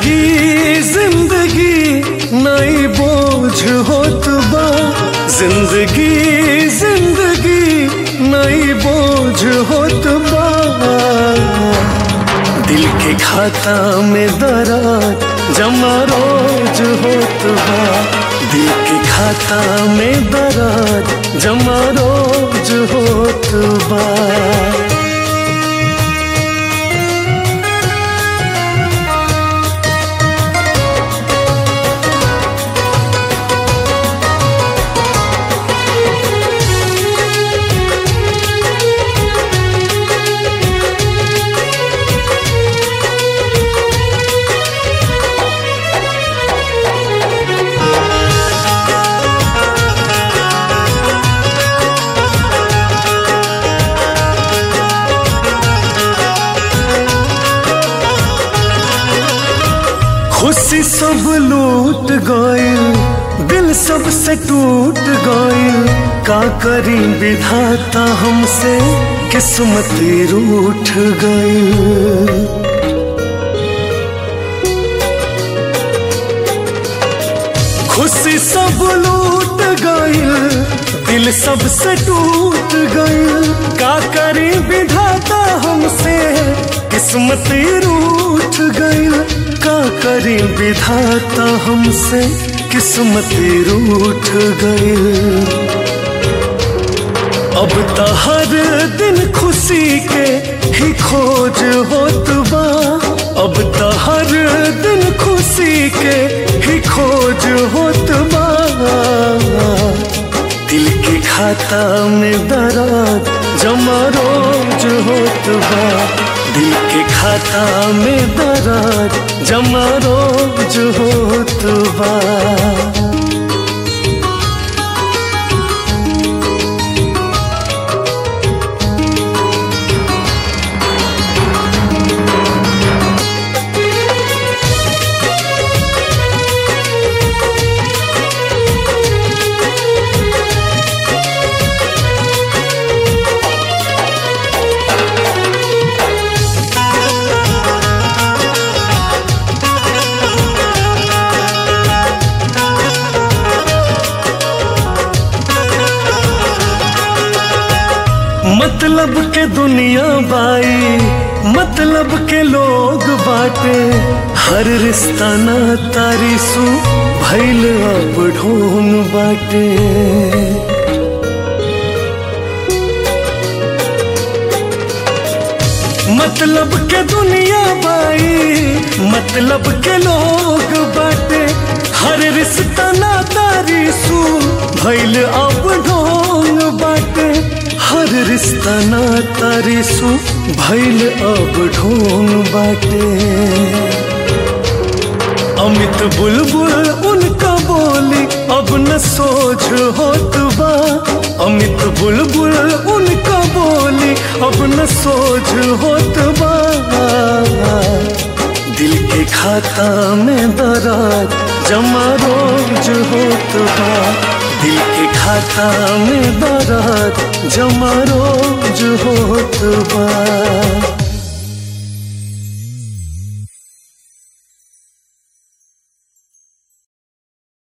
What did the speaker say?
जिंदगी जिंदगी नई बोझ होत बा जिंदगी जिंदगी नई बोझ होत बा दिल के खाता में दरार जमा रोज होत बा दिल के खाता में दरार जमा रोज होत बा खुशी सब लूट गइल दिल सब से टूट गइल का करी विधाता हमसे किस्मत रूठ गइल खुशी सब लूट गइल दिल सब से टूट गइल का करी विधाता हमसे किस्मत रूठ गइल का करी विधाता हमसे किस्मत रूठ गइल अब तो हर दिन खुशी के ही खोज होत बा अब तो हर दिन खुशी के ही खोज होत बा दिल के खाता में दरार जमा रोज होत बा दिल के खाता में दरार जमा रोज होत बा मतलब के दुनिया बाई मतलब के लोग बाटे हर रिश्ता ना तारीसू भैल अब ढोंग बाटे मतलब के दुनिया बाई मतलब के लोग बाटे हर रिश्ता ना तारीसू भैल अब ढोंग बाटे हर रिश्ता ना तारीसू भैल अब ढोंग बाटे अमित बुलबुल उनका बोली अब न सोच होत बा अमित बुलबुल उनका बोली अब न सोच होत बा दिल के खाता में दरार जमा रोज होत बा दिल के खाता में दरार जमा रोज होत बा